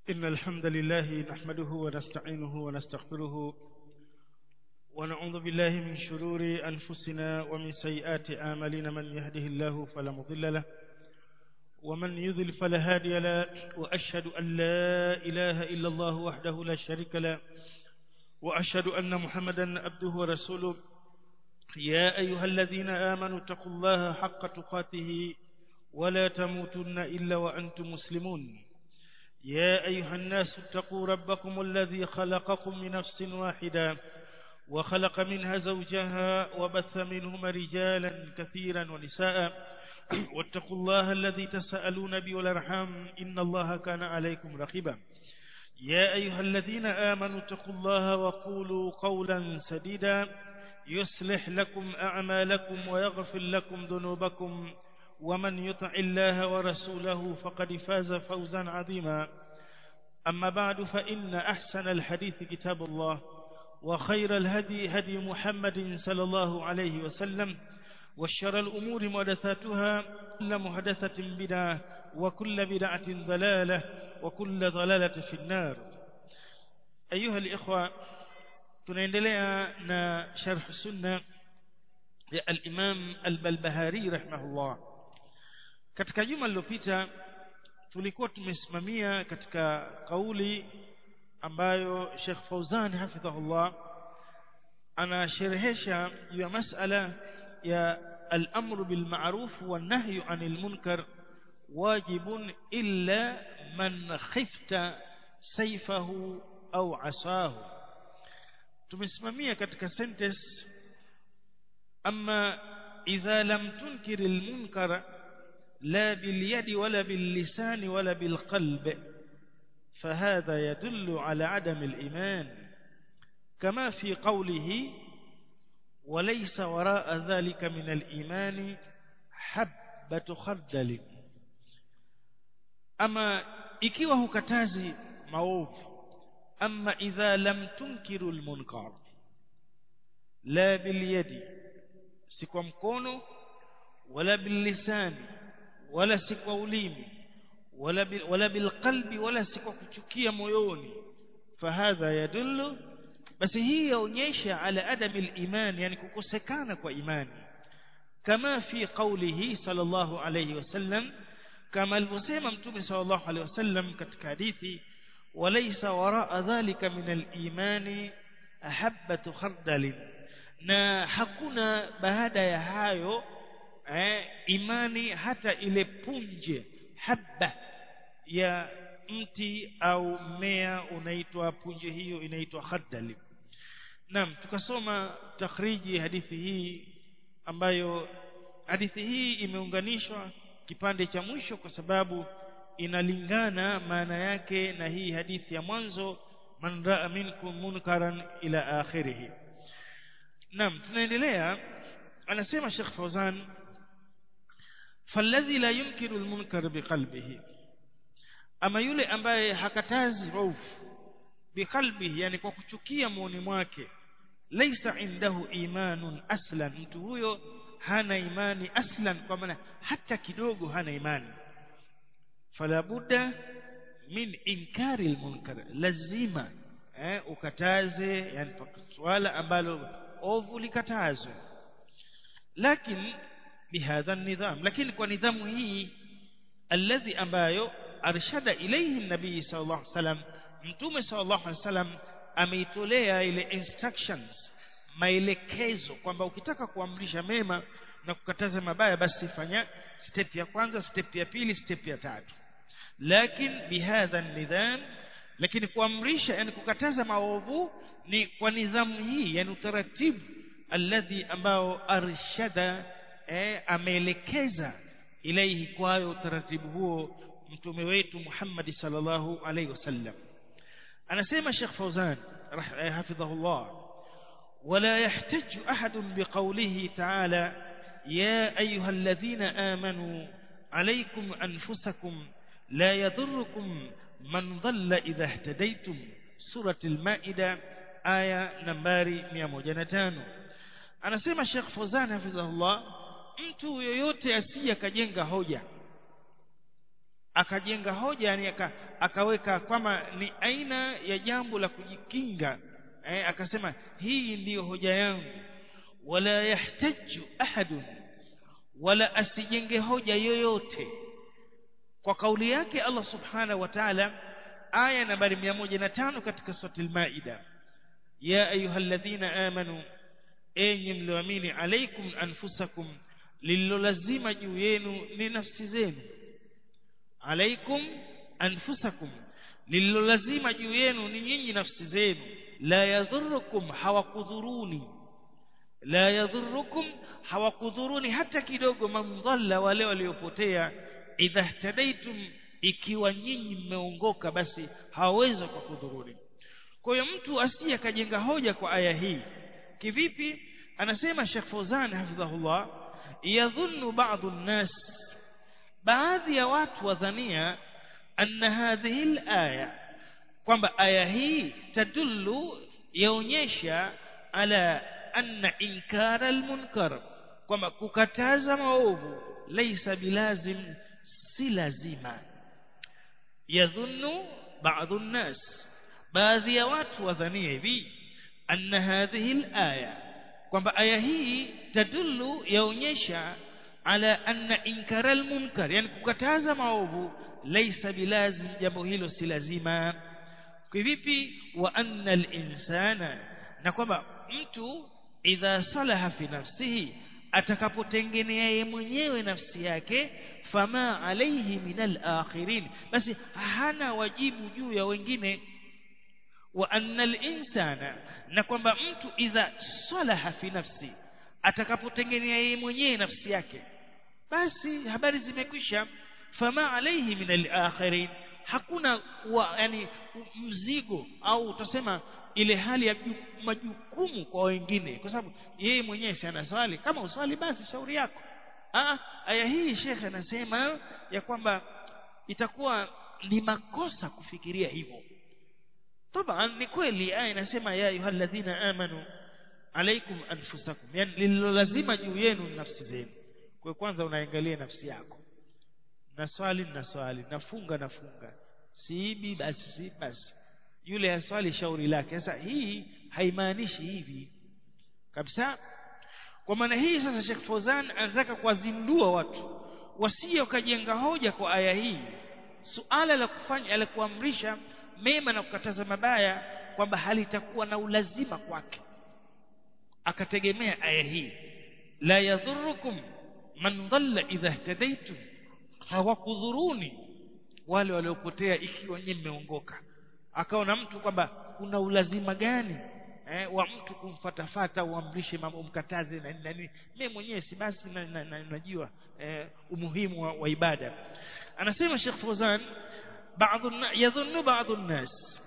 إن الحمد لله نحمده ونستعينه ونستغفره ونعوذ بالله من شرور أنفسنا ومن سيئات آمالنا من يهده الله فلا مضل له ومن يذل فلا هادي له وأشهد أن لا إله إلا الله وحده لا شريك له وأشهد أن محمدا عبده ورسوله يا أيها الذين آمنوا اتقوا الله حق تقاته ولا تموتن إلا وأنتم مسلمون يا أيها الناس اتقوا ربكم الذي خلقكم من نفس واحدة وخلق منها زوجها وبث منهما رجالا كثيرا ونساء واتقوا الله الذي تسألون به والأرحام إن الله كان عليكم رقيبا يا أيها الذين آمنوا اتقوا الله وقولوا قولا سديدا يصلح لكم أعمالكم ويغفر لكم ذنوبكم ومن يطع الله ورسوله فقد فاز فوزا عظيما أما بعد فإن أحسن الحديث كتاب الله وخير الهدي هدي محمد صلى الله عليه وسلم والشر الأمور محدثاتها كل محدثة بدعة وكل بدعة ضلالة وكل ضلالة في النار أيها الإخوة tunaendelea na sharh sunna ya al-Imam al-Balbahari rahimahullah katika juma lililopita tulikuwa tumesimamia katika kauli ambayo Sheikh Fauzan hafidhahullah anasherehesha juu ya masala ya al-amru bil ma'ruf wan nahyu 'anil munkar wajibun illa man khifta sayfahu au asahu tumesimamia katika sentence ama idha lam tunkir almunkar la bilyadi wala billisani wala bilqalb فهذا يدل على عدم الإيمان كما في قوله وليس وراء ذلك من الإيمان حبة خردل أما ikiwa hukatazi maovu أما إذا لم تنكر المنكر لا باليد سكوا مكونو ولا باللسان ولا سكوا ulimi ولا ولا بالقلب ولا سكوا kuchukia moyoni فهذا يدل basi hii yaonyesha ala adam al-iman yani kukosekana kwa imani kama fi qawlihi sallallahu alayhi wasallam kama alivyosema mtume sallallahu alayhi wasallam katika hadithi وليس وراء ذلك من الإيمان أحبة خردل na hakuna baada ya hayo eh, imani hata ile punje habba ya mti au mmea unaitwa punje hiyo inaitwa khardali naam tukasoma takhriji hadithi hii ambayo hadithi hii imeunganishwa kipande cha mwisho kwa sababu inalingana maana yake na hii hadithi ya mwanzo man raa minkum munkaran ila akhirih naam tunaendelea anasema Sheikh Fawzan falladhi la yunkiru almunkar biqalbihi ama yule ambaye hakatazi ovu biqalbihi yani kwa kuchukia muoni mwake laysa indahu imanun aslan mtu huyo hana imani aslan kwa maana hata kidogo hana imani fala budda min inkari almunkar lazima eh, ukataze yani swala ambalo ovu likatazwe lakini bihadha nidham lakini kwa nidhamu hii alladhi ambayo arshada ilayhi nabii sallallahu alaihi wasallam mtume sallallahu alaihi wasallam ameitolea ile instructions maelekezo kwamba ukitaka kuamrisha mema na kukataza mabaya basi fanya step ya kwanza step ya pili step ya tatu lakin bihadha nidham lakini kuamrisha yani kukataza maovu ni kwa nidhamu hii yani utaratibu alladhi ambao arshada eh, ameelekeza ilaihi kwayo utaratibu huo mtume wetu Muhammad sallallahu alaihi wasallam anasema Sheikh Fauzan hafidhahullah ولا يحتج أحد بقوله تعالى يا أيها الذين آمنوا عليكم أنفسكم لا يضركم من ضل إذا اهتديتم سورة المائدة آية نمباري 105 anasema Sheikh Fawzan hafidhahullah mtu yoyote asiye kajenga hoja akajenga hoja yani aka, akaweka kwamba ni aina ya jambo la kujikinga eh, akasema hii ndiyo hoja yangu wala yahtaju ahadun wala asijenge hoja yoyote kwa kauli yake Allah subhanahu wa ta'ala aya nambari 105 katika sura al-Maida ya ayyuhalladhina amanu enyi mlioamini alaikum anfusakum lililolazima juu yenu ni nafsi zenu alaikum anfusakum lililolazima juu yenu ni nyinyi nafsi zenu la yadhurukum hawakudhuruni la yadhurukum hawakudhuruni hata kidogo mamdhalla wale waliopotea idha htadaitum ikiwa nyinyi mmeongoka basi hawawezi kukudhuruni kwa hiyo mtu asiye akajenga hoja kwa aya hii kivipi anasema Sheikh Fawzan hafidhahullah yadhunnu ba'dhu an-nas baadhi ya watu wadhania anna hadhihi al-aya kwamba aya hii tadullu yaonyesha ala anna inkara al-munkar kwamba kukataza maovu laysa bilazim si lazima yadhunnu ba'dhu an-nas baadhi ya watu wadhania hivi anna hadhihi al-aya kwamba aya hii tadullu yaonyesha ala anna inkara al-munkar yani kukataza maovu laysa bilazim jambo hilo si lazima kivipi wa anna al-insana na kwamba mtu idha salaha fi nafsihi atakapotengenea yeye mwenyewe nafsi yake fama alayhi min al-akhirin basi hana wajibu juu ya wengine wa anna al-insana na kwamba mtu idha salaha fi nafsi atakapotengenea yeye mwenyewe nafsi yake basi habari zimekwisha fama alayhi min al-akhirin hakuna wa, yani mzigo au utasema ile hali ya majukumu kwa wengine kwa sababu yeye mwenyewe si anaswali kama uswali basi shauri yako ah aya hii shekhe anasema ya kwamba itakuwa ni makosa kufikiria hivyo طبعا ni kweli aya inasema ya ayyuhalladhina amanu alaikum anfusakum yani lilo lazima juu yenu nafsi zenu kwa kwanza unaangalia nafsi yako na swali na swali nafunga nafunga siibi basi si basi yule aswali shauri lake sasa hii haimaanishi hivi kabisa kwa maana hii sasa Sheikh Fozan anataka kuwazindua watu wasije wakajenga hoja kwa aya hii suala la kufanya la kuamrisha mema na kukataza mabaya kwamba halitakuwa na ulazima kwake akategemea aya hii la yadhurukum man dhalla idha ihtadaitum hawakudhuruni wale waliopotea ikiwa nyinyi mmeongoka akaona mtu kwamba kuna ulazima gani eh, wa mtu kumfatafata uamrishe mambo umkataze na nini mimi mwenyewe si basi najua na, na, najua, eh, umuhimu wa, wa ibada anasema Sheikh Fawzan baadhi yadhunnu baadhi الناس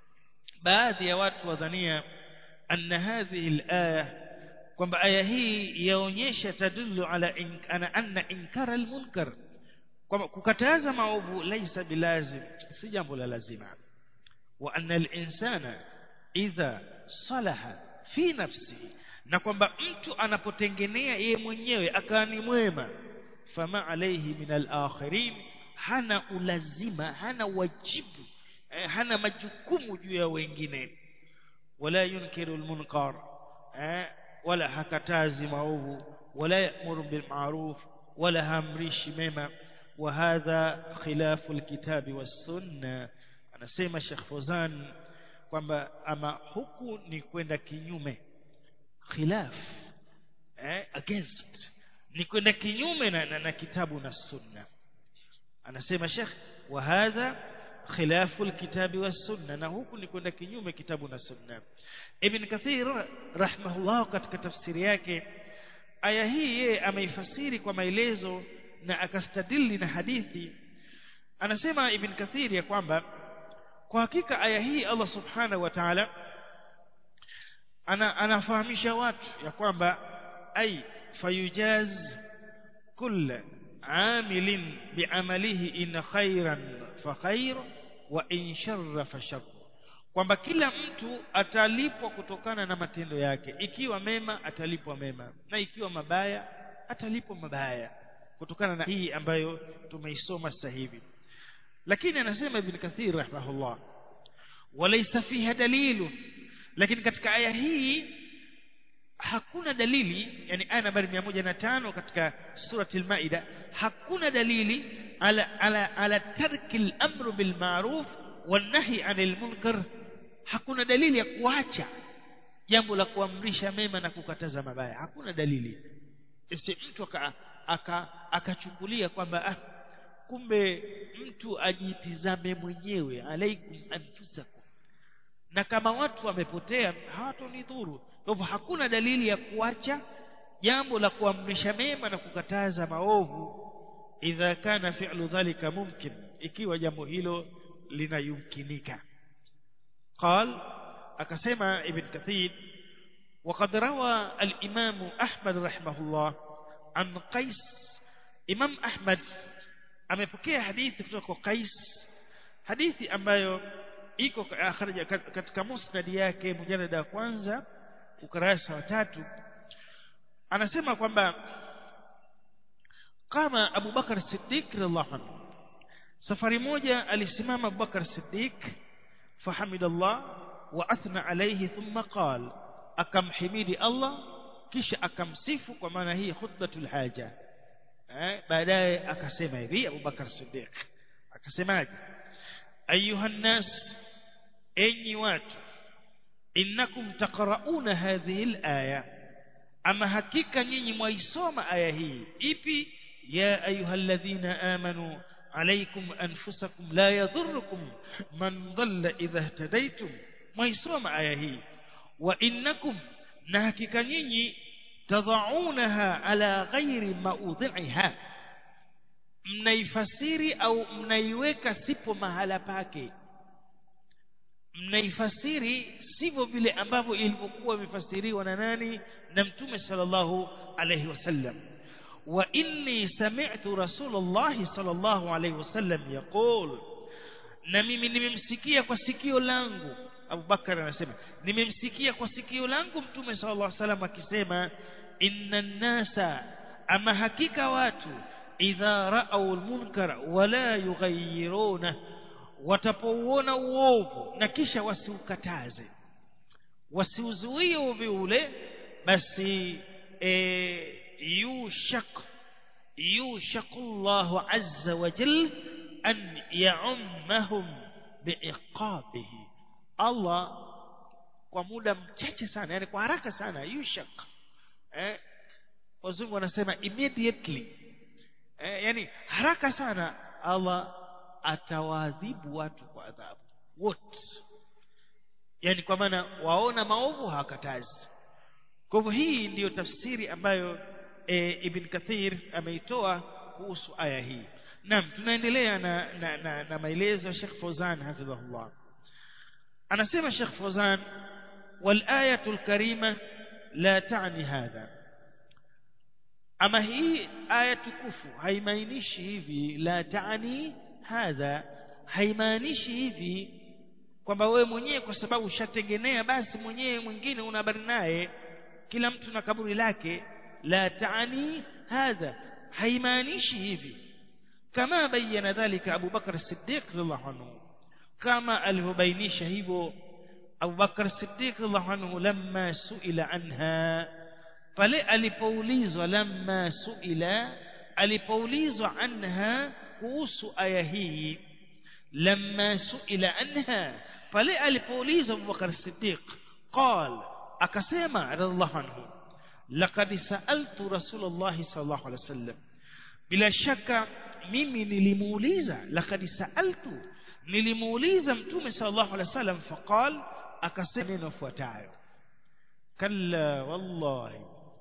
baadhi ya watu wadhania anna hadhihi al-aya kwamba aya hii yaonyesha tadullu ala in, ana anna inkara al-munkar kwamba kukataza maovu laisa bilazim si jambo la lazima wa anna al-insana idha salaha fi nafsihi na kwamba mtu anapotengenea yeye mwenyewe akawa ni mwema fama alayhi min al-akhirin hana ulazima hana wajibu eh, hana majukumu juu ya wengine wala yunkiru al-munkar eh, wala hakatazi maovu wala ya'muru bil ma'ruf wala hamrishi mema وهذا خلاف الكتاب والسنه anasema Sheikh Fozan kwamba ama huku ni kwenda kinyume khilaf eh, against ni kwenda kinyume na, na, na kitabu na sunna anasema Sheikh wa hadha khilafu alkitabi was-sunna na huku ni kwenda kinyume kitabu na sunna Ibn Kathir rahimahullah katika tafsiri yake aya hii yeye ameifasiri kwa maelezo na akastadili na hadithi anasema Ibn Kathir ya kwamba kwa hakika aya hii Allah subhanahu wa ta'ala ana anafahamisha watu ya kwamba ai fayujaz kull amilin biamalihi in khairan fa khair wa in sharra fa shar kwamba kila mtu atalipwa kutokana na matendo yake ikiwa mema atalipwa mema na ikiwa mabaya atalipwa mabaya kutokana na hii ambayo tumeisoma sasa hivi lakini anasema ibn kathir rahimahullah walaysa fiha dalilu lakini katika aya hii hakuna dalili yani aya nambari 105 katika surati al-maida hakuna dalili ala ala ala tarki al-amr bil ma'ruf wan nahy 'anil munkar hakuna dalili ya kuacha jambo la kuamrisha mema na kukataza mabaya hakuna dalili isi mtu akachukulia aka, kwamba ah, kumbe mtu ajitizame mwenyewe alaikum anfusakum na kama watu wamepotea hawatonidhuru kwa hivyo hakuna dalili ya kuacha jambo la kuamrisha mema na kukataza maovu idha kana fi'lu dhalika mumkin ikiwa jambo hilo linayumkinika قال akasema ibn kathir وقد روى الإمام أحمد رحمه الله عن قيس إمام أحمد amepokea hadithi kutoka kwa Qais hadithi ambayo iko akhraja katika musnad yake mujallada wa kwanza ukurasa wa tatu anasema kwamba kama Abu Bakar Siddiq radhiallahu anhu safari moja alisimama Abu Bakar Siddiq fahamidallah wa athna alayhi thumma qala akamhimidi Allah kisha akamsifu kwa maana hii khutbatul haja eh baadaye akasema hivi Abu Bakar Siddiq akasemaje ayuha nas enyi watu innakum taqrauna hadhihi alaya ama hakika nyinyi mwaisoma aya hii ipi ya ayyuhalladhina amanu عليكم أنفسكم لا يضركم من ضل إذا اهتديتم ميسوم آيه وإنكم نهكك نيني تضعونها على غير موضعها mnaifasiri au mnaiweka sipo mahala pake mnaifasiri sivyo vile ambavyo ilivyokuwa imefasiriwa na nani na mtume sallallahu alayhi wasallam wa inni sami'tu rasulullah sallallahu alayhi wasallam yaqul na mimi nimemsikia kwa sikio langu Abu Bakar anasema nimemsikia kwa sikio langu mtume sallallahu alayhi wasallam akisema inna nasa ama hakika watu idha ra'aw almunkar wala yughayyiruna watapouona uovu na kisha wasiukataze wasiuzuie uovu ule basi e, yushak yushakullahu azza wa jal an ya'ummahum biiqabihi Allah kwa muda mchache sana yani kwa haraka sana yushak eh wazungu wanasema immediately eh, yani haraka sana Allah atawaadhibu watu kwa adhabu wote yani kwa maana waona maovu hawakatazi kwa hivyo hii ndiyo tafsiri ambayo e, Ibn Kathir ameitoa kuhusu aya hii naam tunaendelea na, na, na, na maelezo ya Sheikh Fawzan hafidhahullah anasema Sheikh Fawzan wal ayatul karima la taani hadha ama hii aya tukufu haimaanishi hivi la taani hadha haimaanishi hivi kwamba wewe mwenyewe kwa sababu ushatengenea basi mwenyewe mwingine una habari naye kila mtu na kaburi lake la taani hadha haimaanishi hivi kama bayana dhalika Abu Bakar Siddiq radhiallahu anhu kama alivyobainisha hivyo Abu Bakar Siddiq radhiallahu anhu lamma suila anha pale alipoulizwa lamma suila alipoulizwa anha kuhusu aya hii lamma suila anha pale alipoulizwa Abu Bakar Siddiq قال akasema radhiallahu anhu laqad sa'altu rasulullah sallallahu alaihi wasallam bila shaka mimi nilimuuliza laqad sa'altu nilimuuliza mtume sallallahu alaihi wasallam faqal akasema neno fuatayo kalla wallahi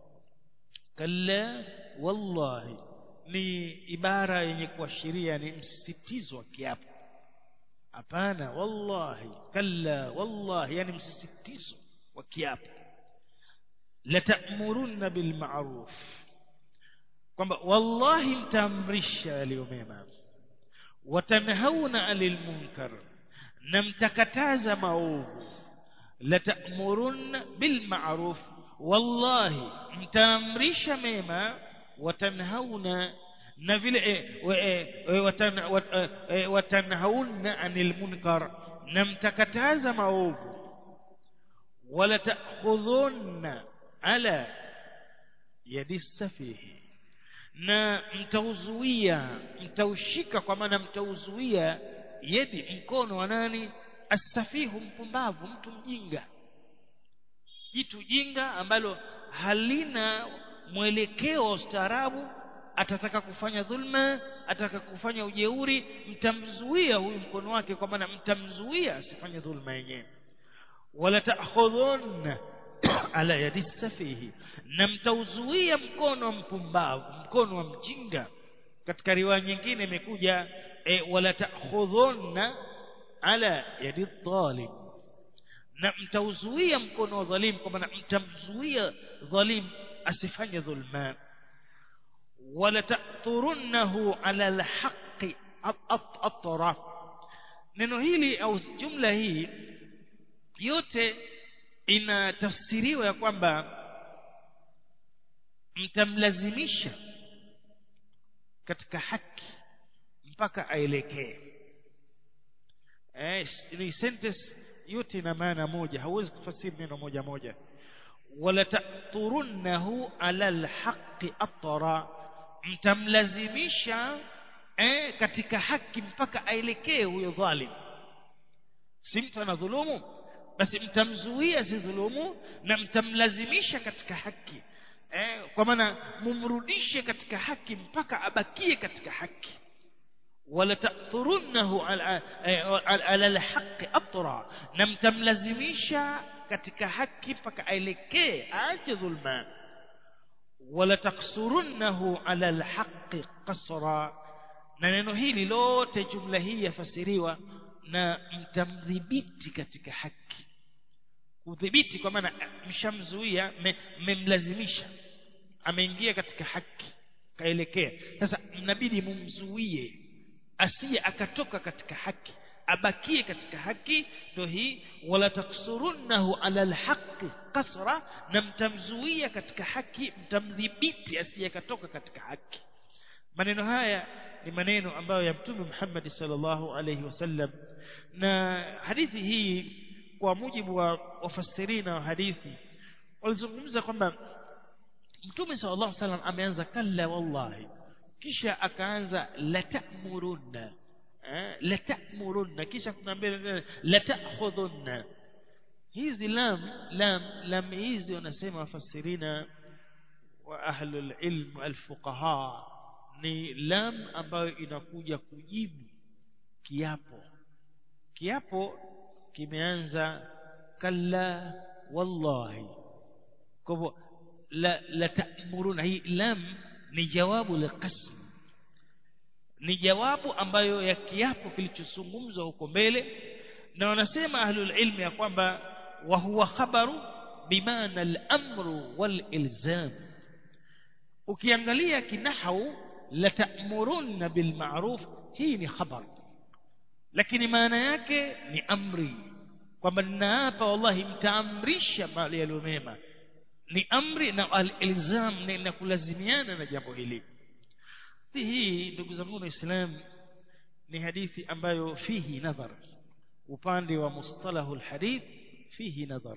kalla wallahi ni ibara yenye kuashiria ni msisitizo wa kiapo hapana wallahi kalla wallahi yani msisitizo wa kiapo latamurunna bil ma'ruf kwamba wallahi mtaamrisha yaliyo mema watanhauna anil munkar na mtakataza maovu latamurunna bil ma'ruf wallahi mtaamrisha mema watanhauna na vile eh, wa- eh, eh, watan- wat- eh, eh, watanhauna anil munkar na mtakataza maovu wala ta'khudhunna ala yadi safihi na mtauzuia mtaushika kwa maana mtauzuia yedi mkono wa nani asafihu mpumbavu mtu mjinga jitu jinga ambalo halina mwelekeo wa ustaarabu atataka kufanya dhulma atataka kufanya ujeuri mtamzuia huyu mkono wake kwa maana mtamzuia asifanye dhulma yenyewe wala ta'khudhunna ala yadi safihi na mtauzuia mkono wa mpumbavu mkono wa mjinga katika riwaya nyingine imekuja e, wala ta'khudhunna ala yadi dhalim na mtauzuia mkono wa dhalim kwa maana mtamzuia dhalim asifanye dhulma wala ta'turunnahu ala alhaqi atra neno hili au jumla hii yote inatafsiriwa ya kwamba mtamlazimisha katika haki mpaka aelekee eh ni sentence yote ina maana moja hauwezi kufasiri neno moja moja wala ta'turunnahu ala alhaqi atra mtamlazimisha eh katika haki mpaka aelekee huyo dhalim si mtu anadhulumu basi mtamzuia si dhulumu na mtamlazimisha katika haki eh, kwa maana mumrudishe katika haki mpaka abakie katika haki wala ta'turunnahu ala ala alhaqi atra na mtamlazimisha katika haki mpaka aelekee aache dhulma wala taksurunnahu ala alhaqi qasra na neno hili lote jumla hii yafasiriwa na mtamdhibiti katika haki kudhibiti kwa maana mshamzuia mmemlazimisha ameingia katika haki kaelekea sasa mnabidi mumzuie asiye akatoka katika haki abakie katika haki ndio hii wala taksurunnahu ala alhaqi qasra na mtamzuia katika haki mtamdhibiti asiye akatoka katika haki maneno haya ni maneno ambayo ya mtume Muhammad sallallahu alayhi wasallam na hadithi hii kwa mujibu wa wafasirina wa hadithi walizungumza kwamba mtume sallallahu alayhi wasallam ameanza kalla wallahi kisha akaanza la ta'murunna eh, la ta'murunna kisha kuna mbele la ta'khudhunna hizi lam lam lam hizi wanasema wafasirina wa ahlul ilm alfuqaha ni lam ambayo inakuja kujibu kiapo kiapo kimeanza kalla wallahi kwa hivyo la, la ta'muruna hii lam ni jawabu liqasm ni jawabu ambayo ya kiapo kilichozungumzwa huko mbele na wanasema ahlul ilmi ya kwamba wa huwa khabaru bimaana al-amru wal ilzam ukiangalia kinahau la ta'muruna bil ma'ruf hii ni khabar lakini maana yake ni amri kwamba ninaapa wallahi mtaamrisha mali yaliyo mema ni amri na al-ilzam na kulazimiana na jambo hili hii ndugu zangu waislamu ni hadithi ambayo fihi nadhar upande wa mustalahu alhadith fihi nadhar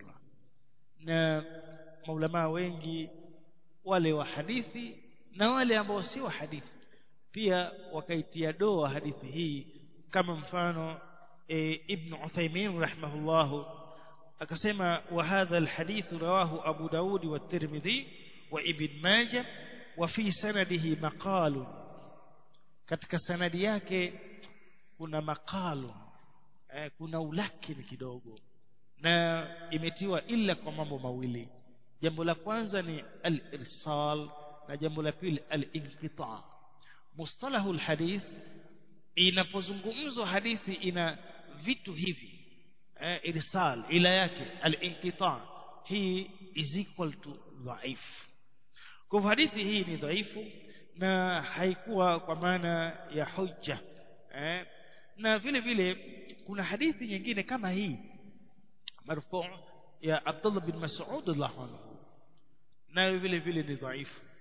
na maulama wengi wale wa hadithi na wale ambao si wa hadithi pia wakaitia doa hadithi hii kama mfano e, ibn Uthaymeen rahimahullah akasema wa hadha alhadith rawahu Abu Daud wa Tirmidhi wa Ibn Majah wa fi sanadihi maqalun katika sanadi yake kuna maqalu eh, kuna ulakini kidogo na imetiwa illa kwa mambo mawili jambo la kwanza ni al-irsal na jambo la pili al-inqita mustalahu al-hadith inapozungumzwa hadithi ina vitu hivi eh, irsal ila yake al-inqita hii is equal to dhaif kwa hadithi hii ni dhaifu na haikuwa kwa maana ya hujja eh, na vile vile kuna hadithi nyingine kama hii marfu ya Abdullah bin Mas'ud radhiallahu anhu nayo vile vile ni dhaifu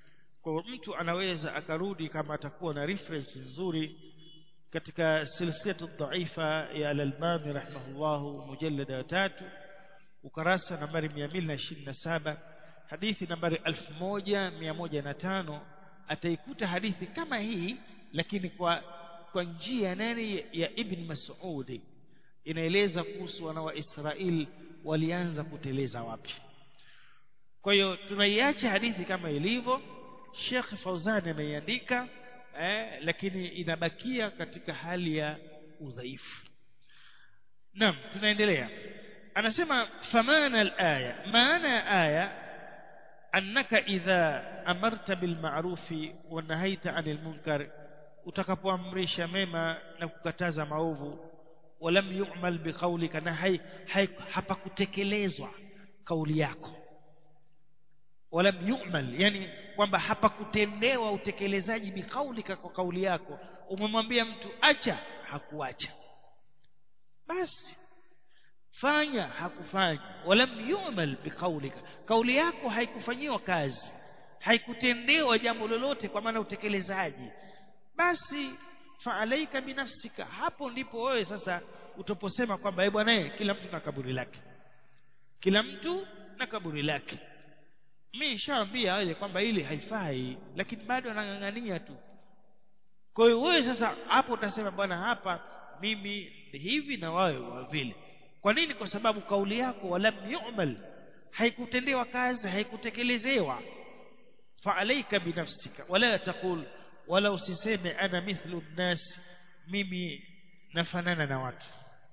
kwa mtu anaweza akarudi kama atakuwa na reference nzuri katika silsilatu dhaifa ya al-Albani rahimahullahu mujallada wa tatu ukarasa nambari 227 hadithi nambari 1105 ataikuta hadithi kama hii lakini kwa kwa njia nani ya Ibn Mas'ud inaeleza kuhusu wana wa Israeli walianza kuteleza wapi kwa hiyo tunaiacha hadithi kama ilivyo Sheikh Fauzan ameiandika eh, lakini inabakia katika hali ya udhaifu Naam tunaendelea anasema famana al-aya maana ya aya annaka idha amarta bil ma'rufi wa nahaita 'anil munkar utakapoamrisha mema na kukataza maovu walam yu'mal biqaulika na hai, hai hapakutekelezwa kauli yako walam yu'mal yani kwamba hapakutendewa utekelezaji biqaulika kwa kauli yako umemwambia mtu acha hakuacha basi fanya hakufanya walam yu'mal biqaulika kauli yako haikufanyiwa kazi haikutendewa jambo lolote kwa maana utekelezaji basi faalaika binafsika hapo ndipo wewe sasa utaposema kwamba eh bwana kila mtu na kaburi lake kila mtu na kaburi lake mimi nishaambia wale kwamba ile haifai lakini bado anang'ang'ania tu kwa hiyo wewe sasa hapo utasema bwana hapa mimi hivi na wawe wa vile kwa nini kwa sababu kauli yako walam yu'mal haikutendewa kazi haikutekelezewa faalaika binafsika wala taqul wala usiseme ana mithlu nnas mimi nafanana na watu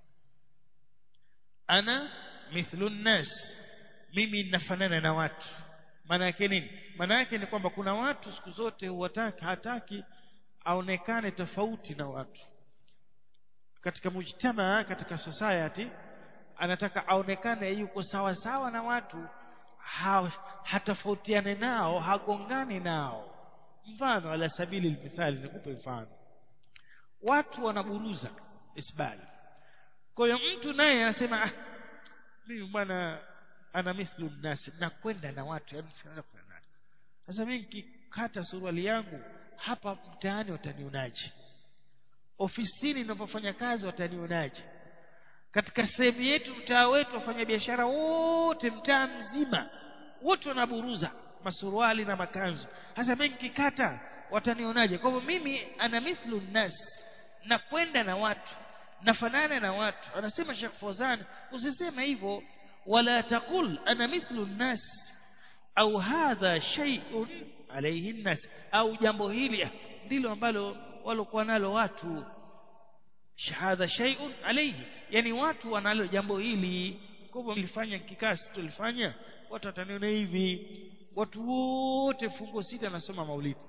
ana mithlu nnas mimi nafanana na watu maana yake nini maana yake ni kwamba kuna watu siku zote huwataki hataki aonekane tofauti na watu katika mujtama katika society anataka aonekane yuko sawa sawa na watu ha, hatofautiane nao hagongani nao mfano ala sabili almithali nikupe mfano watu wanaburuza isbali kwa hiyo mtu naye anasema ah mimi bwana ana mithlu nasi nakwenda na watu yani sianza kufanana sasa mimi nikikata suruali yangu hapa mtaani watanionaje ofisini ninapofanya kazi watanionaje katika sehemu yetu mtaa wetu wafanya biashara wote mtaa mzima wote wanaburuza masuruali na makanzu sasa mimi nikikata watanionaje kwa hivyo mimi ana mithlu nas na kwenda na watu nafanana na watu anasema Sheikh Fawzan usiseme hivyo wala taqul ana mithlu nas au hadha shay'un alayhi nas au jambo hili ndilo ambalo walokuwa nalo watu shahada shay'un alayhi yani watu wanalo jambo hili kwa hivyo nilifanya kikasi tulifanya watu wataniona hivi watu wote fungo sita nasoma maulidi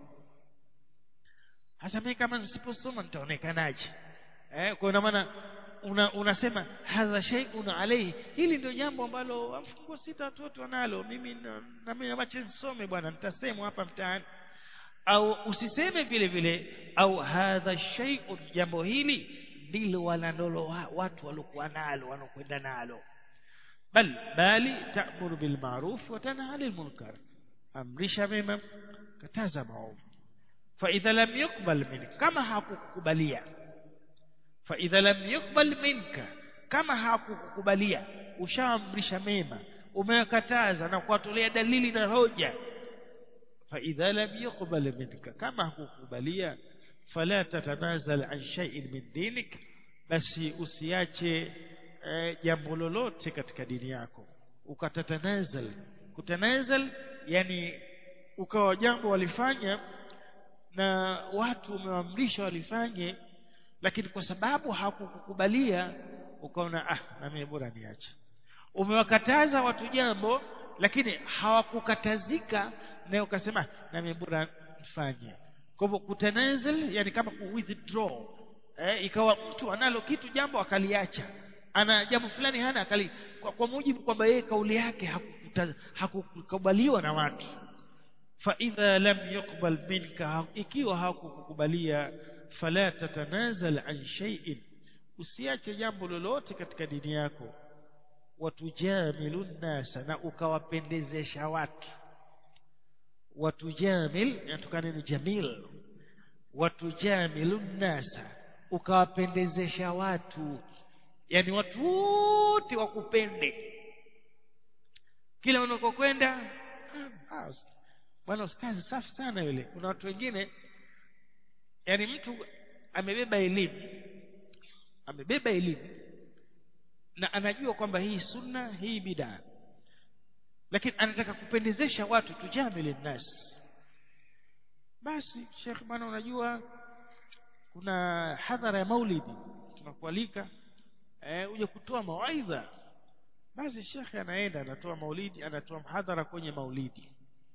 hasa mimi kama nisiposoma nitaonekanaje eh kwa maana una, unasema hadha shay'un alayhi hili ndio jambo ambalo fungo sita watu wote wanalo mimi na, na mimi acha nisome bwana nitasemwa hapa mtaani au usiseme vile vile au hadha shay'un jambo hili ndilo wanalolo watu walokuwa nalo wanokwenda nalo bal bali ta'muru bil ma'ruf wa tanha 'anil munkar amrisha mema kataza maovu fa idha lam yuqbal minka kama hakukubalia fa idha lam yuqbal minka kama hakukubalia ushaamrisha mema umekataza na kuwatolea dalili na hoja fa idha lam yuqbal minka kama hakukubalia fala tatanazal an shay'in min dinik basi usiache jambo lolote katika dini yako ukatatanazal kutanazal yani ukawa jambo walifanya na watu umewaamrisha walifanye lakini kwa sababu hakukukubalia ukaona ah na mimi bora niache umewakataza watu jambo lakini hawakukatazika na ukasema na mimi bora nifanye kwa hivyo kutanazal yani kama ku withdraw eh, ikawa mtu analo kitu jambo akaliacha ana jambo fulani hana akali kwa, kwa mujibu kwamba yeye kauli yake hakukubaliwa na watu fa idha lam yuqbal minka ikiwa hakukukubalia fala tatanazal an shay'in usiache jambo lolote katika dini yako watujamilun nasa na ukawapendezesha watu watujamil inatokana ni jamil watujamilu nasa ukawapendezesha watu yani watu wote wakupende kila unakokwenda ah, bwana ustazi safi sana yule kuna watu wengine yani mtu amebeba elimu amebeba elimu na anajua kwamba hii sunna hii bidaa lakini anataka kupendezesha watu tujamili nas basi shekh bwana unajua kuna hadhara ya maulidi tunakualika eh, uje kutoa mawaidha basi shekhe anaenda anatoa maulidi anatoa mhadhara kwenye maulidi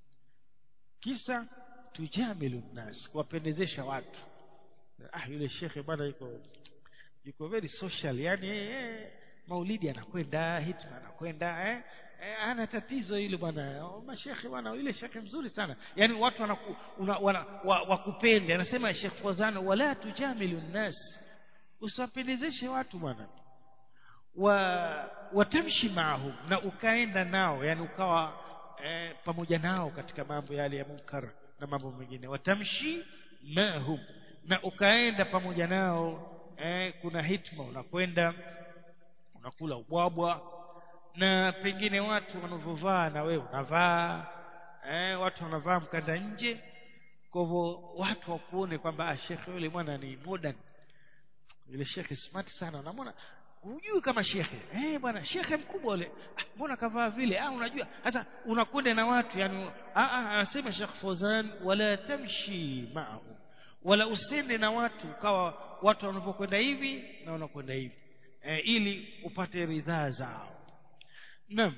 kisa tujamilu nas kuwapendezesha watu ah yule shekhe bwana yuko yuko very social yani eh, maulidi anakwenda hitma anakwenda eh eh, ana tatizo hilo bwana oh, mashekhe bwana yule shekhe mzuri sana yani watu wanaku, una, wana, wa, wakupende anasema Sheikh Fawzan wala tujamilu nas usiwapendezeshe watu bwana wa watamshi maahum na ukaenda nao yani ukawa eh, pamoja nao katika mambo yale ya munkar na mambo mengine watamshi maahum na ukaenda pamoja nao eh, kuna hitma unakwenda unakula ubwabwa na pengine watu wanavyovaa na wewe unavaa eh, watu wanavaa mkanda nje kwa hivyo watu wakuone kwamba ah, shekhe yule bwana ni modern yule shekhe smart sana unamwona hujui kama shekhe eh bwana shekhe mkubwa yule ah, mbona kavaa vile ah unajua hata unakwenda na watu yani ah ah anasema Sheikh Fawzan wala tamshi ma'ahu wala usende na watu ukawa watu wanavyokwenda hivi na wanakwenda hivi eh, ili upate ridhaa zao Naam.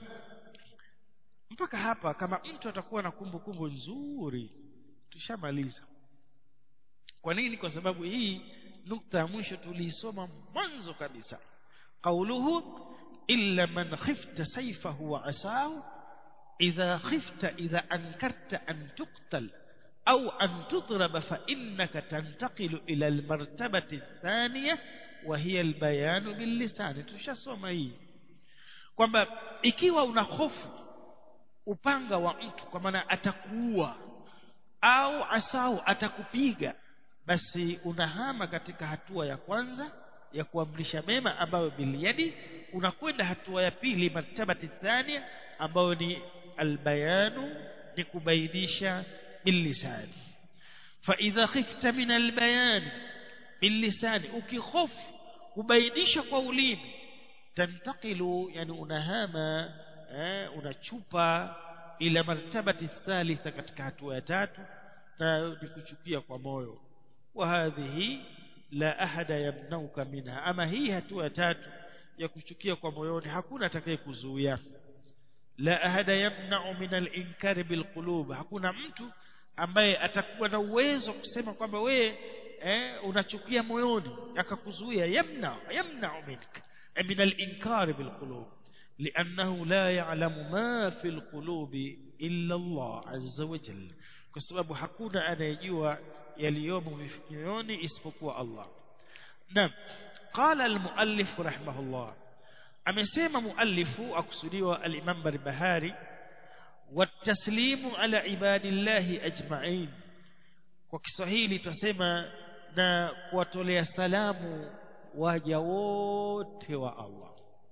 Mpaka hapa kama mtu atakuwa na kumbukumbu nzuri tushamaliza. Kwa nini? Kwa sababu hii nukta ya mwisho tuliisoma mwanzo kabisa. Qauluhu illa man khifta sayfahu wa asahu idha khifta idha ankarta an tuqtal au an tudrab fa innaka tantaqilu ila almartabati athaniya wa hiya albayan billisan tushasoma hii kwamba ikiwa una hofu upanga wa mtu kwa maana atakuua au asau atakupiga basi unahama katika hatua ya kwanza ya kuamrisha mema ambayo biliyadi unakwenda hatua ya pili martabati thania ambayo ni albayanu ni kubainisha billisani فإذا خفت من البيان باللسان ukikhofu kubainisha kwa ulimi tantakilu yani unahama eh, unachupa ila martabati thalitha katika hatua ya tatu na ni kuchukia kwa moyo wa hadhihi la ahada yamnauka minha ama hii hatua ya tatu ya kuchukia kwa moyoni hakuna atakayekuzuia la ahada yamna'u min al-inkari bilqulub hakuna mtu ambaye atakuwa na uwezo kusema kwamba we eh, unachukia moyoni akakuzuia yamna yamna'u minka من الإنكار بالقلوب لأنه لا يعلم ما في القلوب إلا الله عز وجل كسبب حكونا أنا يجوا يليوم في اسبقوا الله نعم قال المؤلف رحمه الله amesema muallifu akusudiwa al-Imam Barbahari wataslimu ala ibadillahi ajma'in kwa Kiswahili tutasema na kuwatolea salamu waja wote wa Allah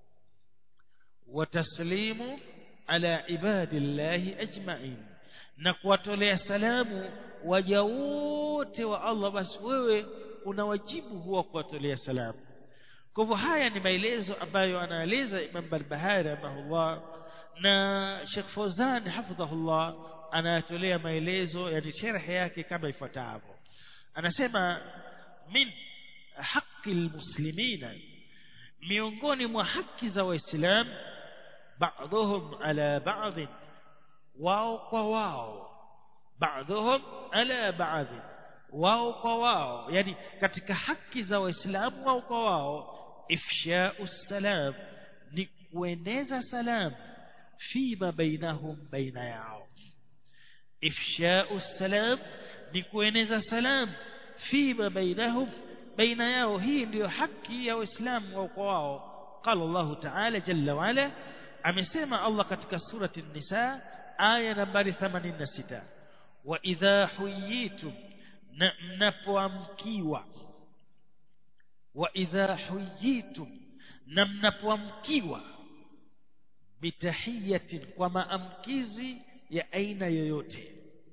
wataslimu ala ibadillahi ajma'in na kuwatolea salamu waja wote wa Allah basi wewe una wajibu huwa kuwatolea salamu kwa hivyo haya ni maelezo ambayo anaeleza Imam Barbahari rahimahullah na Sheikh Fawzan hafidhahullah anayatolea maelezo yani sharhi yake kama ifuatavyo anasema min haki almuslimina miongoni mwa haki za waislamu بعضهم على بعض wao kwa wao بعضهم على بعض wao kwa wao yani katika haki za waislamu wao kwa wao ifsha'u salam ni kueneza salam fima bainahum baina yao ifsha'u salam ni kueneza salam fima bainahum baina yao hii ndiyo haki ya waislamu wao kwa wao قال الله تعالى جل وعلا amesema Allah katika surati an-nisa aya nambari 86 wa idha huyitum na mnapoamkiwa wa idha huyitum na mnapoamkiwa bitahiyatin kwa maamkizi ya aina yoyote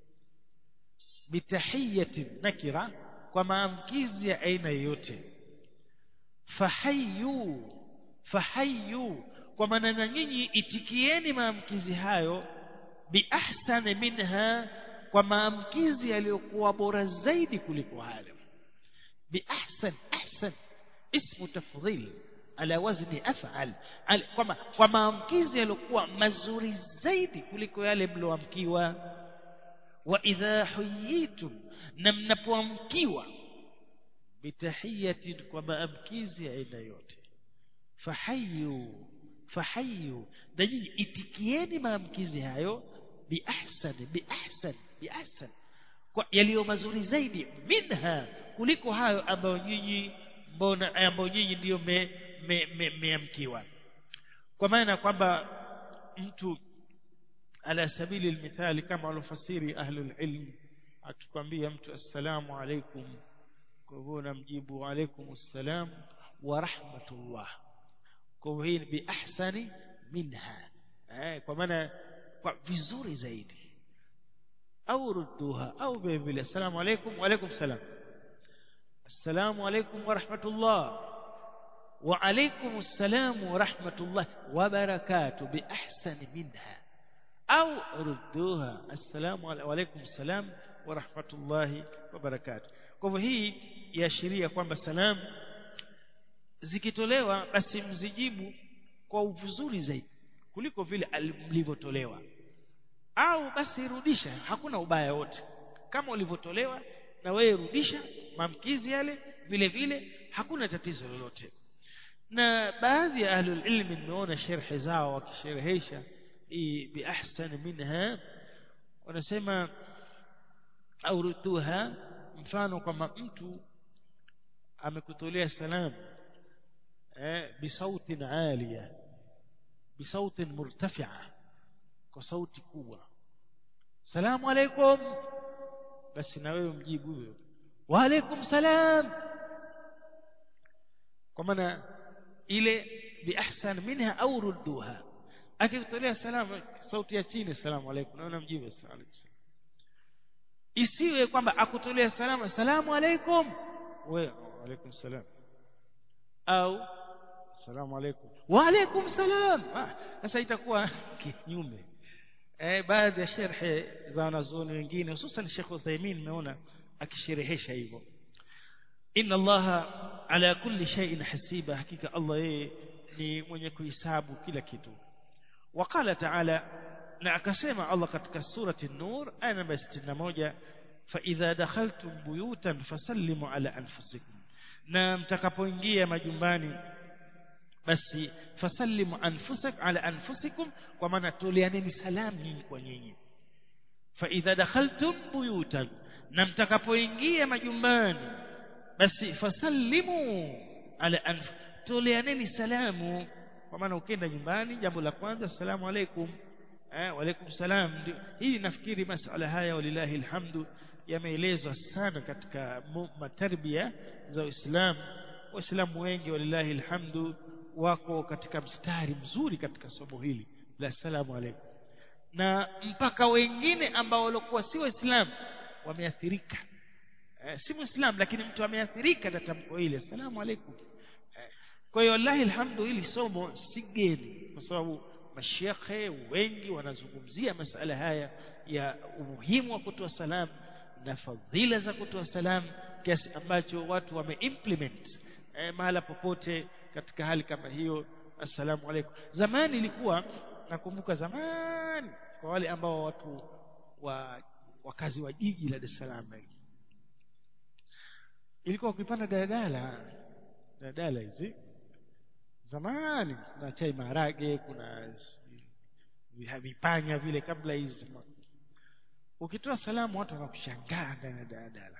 bitahiyatin nakira kwa maamkizi ya aina yoyote fahayu fahayu kwa maana na nyinyi itikieni maamkizi hayo biahsani minha kwa maamkizi yaliyokuwa bora zaidi kuliko hayo biahsan ahsan ismu tafdhil ala wazni af'al kwa kwa maamkizi yaliokuwa mazuri zaidi kuliko yale mlioamkiwa wa idha huyitum na mnapoamkiwa bitahiyatin kwa maamkizi ya aina yote fahayu fahayu na nyinyi itikieni maamkizi hayo biahsan biahsan biahsan kwa yaliyo mazuri zaidi minha kuliko hayo ambayo nyinyi mbona ambayo nyinyi ndiyo mmeamkiwa me, me, kwa maana kwamba mtu ala sabili almithali kama walofasiri ahlul ilm akikwambia mtu assalamu alaikum kwa hivyo namjibu alaikum assalam wa rahmatullah kwa hivyo hii bi ahsani minha eh, kwa maana kwa vizuri zaidi au rudduha au vile vile assalamu alaikum wa alaikum salam assalamu alaikum wa rahmatullah wa alaikum assalam wa rahmatullah wa barakatuh bi ahsani minha au rudduha assalamu alaikum assalam wa rahmatullahi wa barakatuh kwa hivyo hii yaashiria kwamba salamu zikitolewa basi mzijibu kwa vizuri zaidi kuliko vile mlivyotolewa au basi rudisha hakuna ubaya wote kama ulivyotolewa na wewe rudisha maamkizi yale vile vile hakuna tatizo lolote na baadhi ya ahlul ilmi nimeona sherhe zao wakisherehesha hii bi ahsan minha wanasema au rutuha mfano kwamba mtu amekutolea salamu eh bisautin alia bisautin murtafi'a kwa sauti kubwa salamu alaikum basi na wewe mjibu huyo wa alaikum salam kwa maana ile bi ahsan minha au rudduha akikutolea salamu sauti ya chini salamu alaikum na unamjibu salamu alaikum isiwe kwamba akutolea salamu salamu alaikum wewe alaikum salam au salamu alaikum wa alaikum salam sasa itakuwa kinyume eh baadhi ya sherhe za wanazuoni wengine hususan Sheikh Uthaymeen nimeona akisherehesha hivyo inna allaha ala kulli shay'in hasiba hakika Allah yeye ni mwenye kuhesabu kila kitu وقال تعالى na akasema Allah katika surati an-nur aya namba 61 fa idha dakhaltum buyutan fasallimu ala anfusikum na mtakapoingia majumbani basi fasallimu anfusak ala anfusikum kwa maana toleaneni salamu nyinyi kwa nyinyi fa idha dakhaltum buyutan na mtakapoingia majumbani basi fasallimu ala anf toleaneni salamu kwa maana ukienda nyumbani jambo la kwanza assalamu alaikum eh waalaikum salam hii nafikiri masala haya walillahi alhamdu yameelezwa sana katika matarbia za Uislamu waislamu wengi walillahi alhamdu wako katika mstari mzuri katika somo hili la salamu alaikum na mpaka wengine ambao walikuwa si waislamu wameathirika eh, si muislamu lakini mtu ameathirika na tamko hili assalamu alaikum eh, kwa hiyo wallahi alhamdu hili somo si geni kwa sababu mashekhe wengi wanazungumzia masala haya ya umuhimu wa kutoa salam na fadhila za kutoa salam kiasi ambacho watu wameimplement eh, mahala popote katika hali kama hiyo assalamu alaikum zamani ilikuwa nakumbuka zamani kwa wale ambao watu wa wakazi wa jiji la Dar es Salaam ilikuwa ukipanda daladala daladala hizi zamani kuna chai maharage kuna vipanya vile kabla hizi ukitoa salamu watu wanakushangaa ndani ya daladala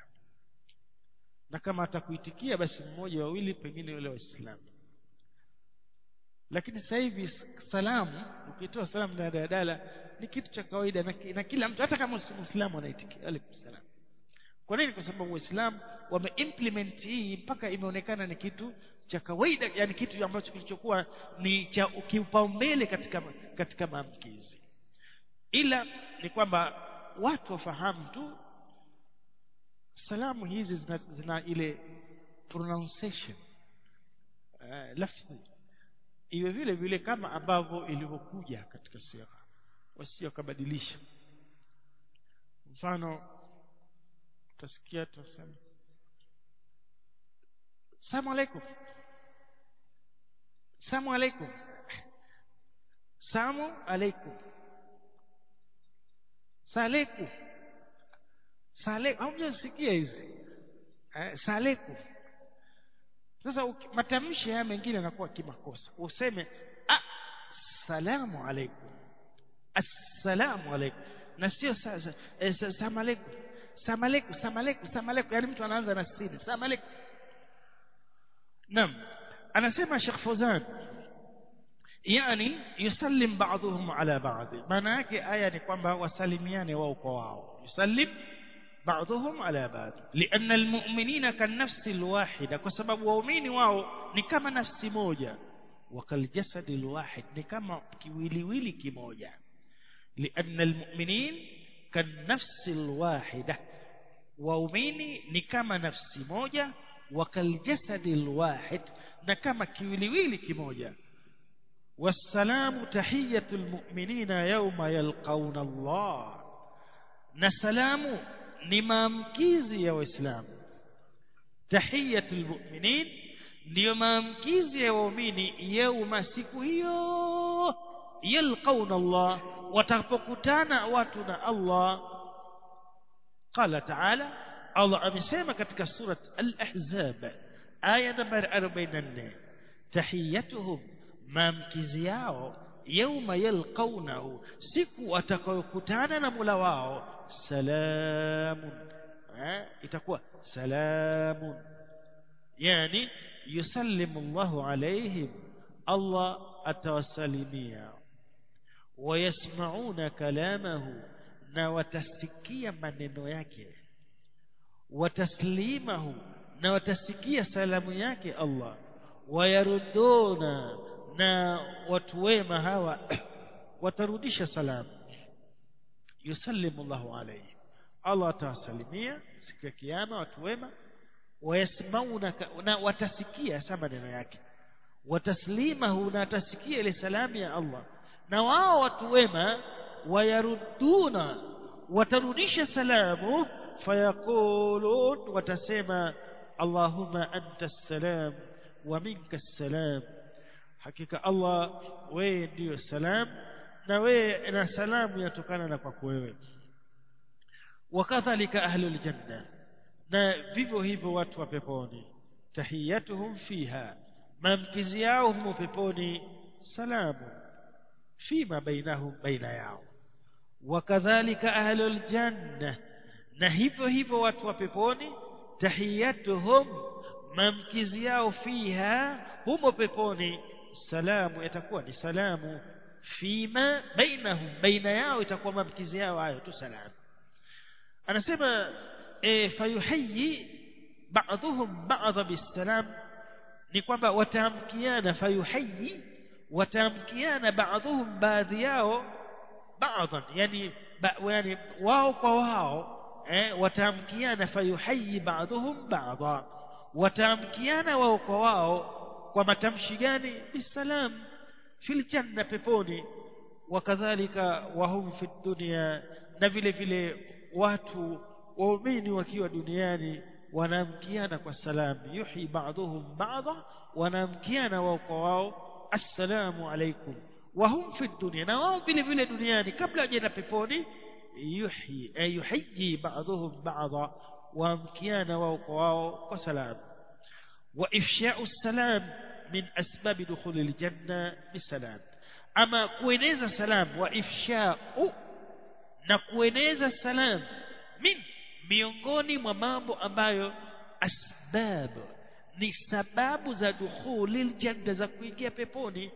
na kama atakuitikia basi mmoja wawili pengine wale waislamu lakini sasa hivi salamu ukitoa salamu na daladala ni kitu cha kawaida na, na kila mtu hata kama si muislamu anaitikia alaykum salam kwa nini kwa sababu waislamu wameimplement hii mpaka imeonekana ni kitu cha kawaida yani kitu ambacho kilichokuwa ni cha kipaumbele katika katika maamkizi ila ni kwamba watu wafahamu tu salamu hizi zina, zina ile pronunciation uh, lafzi iwe vile vile kama ambavyo ilivyokuja katika sira wasio kabadilisha mfano utasikia tunasema Salamu alaikum Salamu alaikum Salamu alaikum Saleku Saleku hamjasikia hizi eh, Saleku sasa matamshi haya mengine yanakuwa kimakosa useme ah salamu alaikum assalamu alaikum na sio salamu alaikum salamu alaikum salamu alaikum salamu alaikum yani mtu anaanza na sini salamu alaikum naam anasema Sheikh Fawzan yani yusallim ba'dhum ala ba'd maana yake aya ni kwamba wasalimiane wao kwa wao yusallim بعضهم على بعض لأن المؤمنين كالنفس الواحدة كسبب waumini wao ni kama nafsi moja وكالجسد الواحد ni kama kiwiliwili kimoja لأن المؤمنين كالنفس الواحدة waumini ni kama nafsi moja وكالجسد الواحد na kama kiwiliwili kimoja والسلام تحية المؤمنين يوم يلقون الله na salamu ni maamkizi ya waislamu tahiyatul mu'minin ndio maamkizi ya waumini yauma siku hiyo yalqauna Allah watakapokutana watu na Allah qala ta'ala Allah amesema katika surat al-ahzab aya nambari 44 tahiyatuhum maamkizi yao yauma yalqaunahu siku watakayokutana na Mola wao salamun eh, itakuwa salamun yani yusallimu Allahu alaihim Allah atawasalimia wayasmauna kalamahu na watasikia maneno yake wataslimahu na watasikia salamu yake Allah wayaruduna na watu wema hawa watarudisha salamu yusallimu Allahu alayhi Allah atawasalimia siku ya kiyama watu wema wayasmauna na watasikia sama maneno yake wataslimahu na watasikia ile salamu ya Allah na wao watu wema wayaruduna watarudisha salamu fayaqulun watasema Allahumma anta salam wa minka salam hakika Allah wewe ndiyo salam na wewe na salamu yatokana na kwako wewe wakadhalika ahlul janna na vivyo hivyo watu wa peponi tahiyatuhum fiha mamkizi yao humo peponi salamu fima bainahum baina yao wakadhalika ahlul janna na hivyo hivyo watu wa peponi tahiyatuhum mamkizi yao fiha humo peponi salamu yatakuwa ni salamu fima bainahum baina yao itakuwa mamkizi yao hayo tu salamu anasema e, fayuhayyi ba'dhum ba'dha bisalam ni kwamba wataamkiana fayuhayyi wataamkiana ba'dhum baadhi yao ba'dhan yani ba, yani wao kwa wao eh, wataamkiana fayuhayyi ba'dhum ba'dha wataamkiana wao kwa wao kwa matamshi gani bisalam fil janna peponi wakadhalika wahum fi dunya na vile vile watu waumini wakiwa duniani wanaamkiana kwa salam yuhi ba'dhum ba'dha wanaamkiana wao kwa wao assalamu alaikum wahum fi dunya na wao vile vile duniani kabla hajaenda peponi yuhi ay yuhyi ba'dhum ba'dha waamkiana wao kwa wao kwa salam wa ifsha'u salam min asbab dukhul aljanna bisalam ama kueneza salam wa ifsha'u na kueneza salam min miongoni mwa mambo ambayo asbab ni sababu za dukhulil janna za kuingia peponi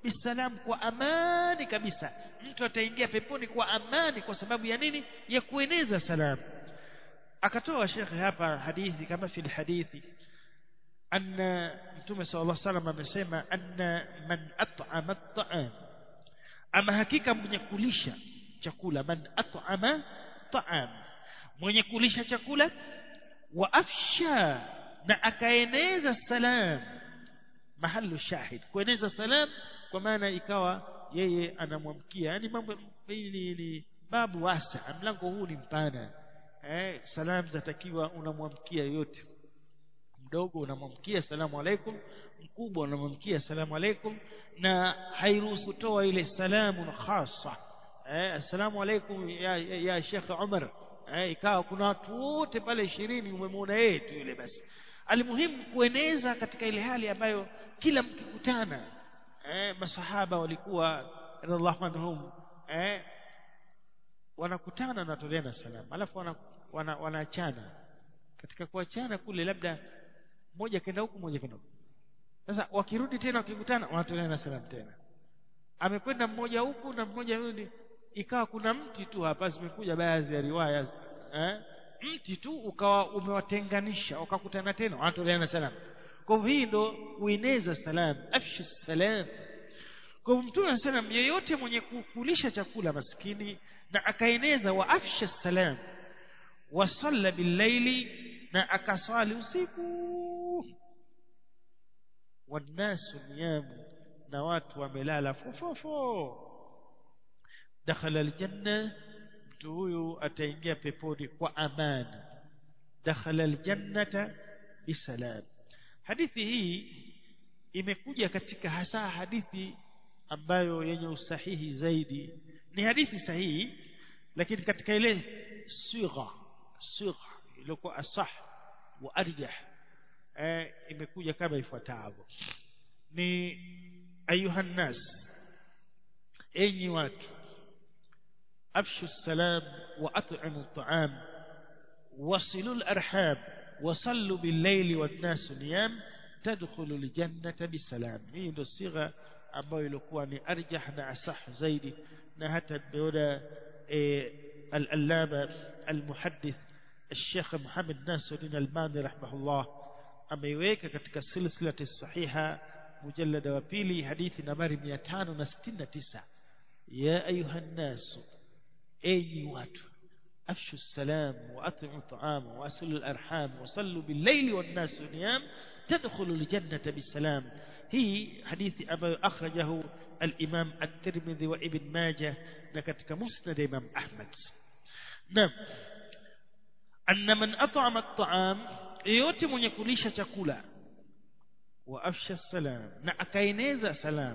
bisalam kwa amani kabisa mtu ataingia peponi kwa amani kwa sababu ya nini ya kueneza salamu akatoa shekhe hapa hadithi kama fil hadithi anna mtume sallallahu alaihi wasallam amesema anna man at'ama at'am ama hakika mwenye kulisha chakula man at'ama ta'am mwenye kulisha chakula wa afsha na akaeneza salam mahallu shahid kueneza salam kwa maana ikawa yeye anamwamkia yani mambo ni, ni babu wasa mlango huu ni mpana eh salam zatakiwa unamwamkia yote mdogo unamwamkia salamu alaikum mkubwa unamwamkia salamu alaikum na hairuhusu toa ile salamu khasa eh assalamu alaikum ya, ya, ya Sheikh Umar eh ikawa kuna watu wote pale 20 umemwona yeye tu yule basi alimuhimu kueneza katika ile hali ambayo kila mkikutana eh masahaba walikuwa radhiallahu anhum eh wanakutana na toleana salamu alafu wana, wanaachana wana katika kuachana kule labda mmoja kenda huku mmoja kenda huku sasa wakirudi tena wakikutana wanatoleana salamu tena amekwenda mmoja huku na mmoja rudi ikawa kuna mti tu hapa zimekuja baadhi ya riwaya eh? mti tu ukawa umewatenganisha wakakutana tena wanatoleana salamu kwa hivyo hii ndo kueneza salam afshu salam kwa hivyo mtume salam yeyote mwenye kukulisha chakula maskini na akaeneza wa afsha salam wasalla billaili na akaswali usiku wannasu niyamu na watu wamelala fofofo dakhala aljanna mtu huyu ataingia peponi kwa amani dakhala aljannata bisalam hadithi hii imekuja katika hasa hadithi ambayo yenye usahihi zaidi ni hadithi sahihi lakini katika ile sigha sigha iliyokuwa asah wa arjah eh, imekuja kama ifuatavyo ni ayuha nas enyi watu afshu salam wa at'imu at'am wasilu al-arham wasallu bil-layli wan-nas niyam tadkhulu al-jannata bisalam hii ndio sigha ambayo ilikuwa ni arjah na asah zaidi na hata beoda al-allama al-muhaddith الشيخ محمد ناصر الدين الباني رحمه الله ameiweka katika silsilati sahiha mujallada wa pili hadithi nambari 569 ya ayuha nasu enyi watu afshu salam wa at'imu ta'ama wa asilu al-arham wa sallu bil-layli wan-nasu niyam tadkhulu al-jannata bisalam hii hadithi ambayo akhrajahu al-imam at-tirmidhi wa ibn majah na katika musnad imam ahmad naam anna man at'ama at-ta'am yote mwenye kulisha chakula wa afsha salam na akaeneza salam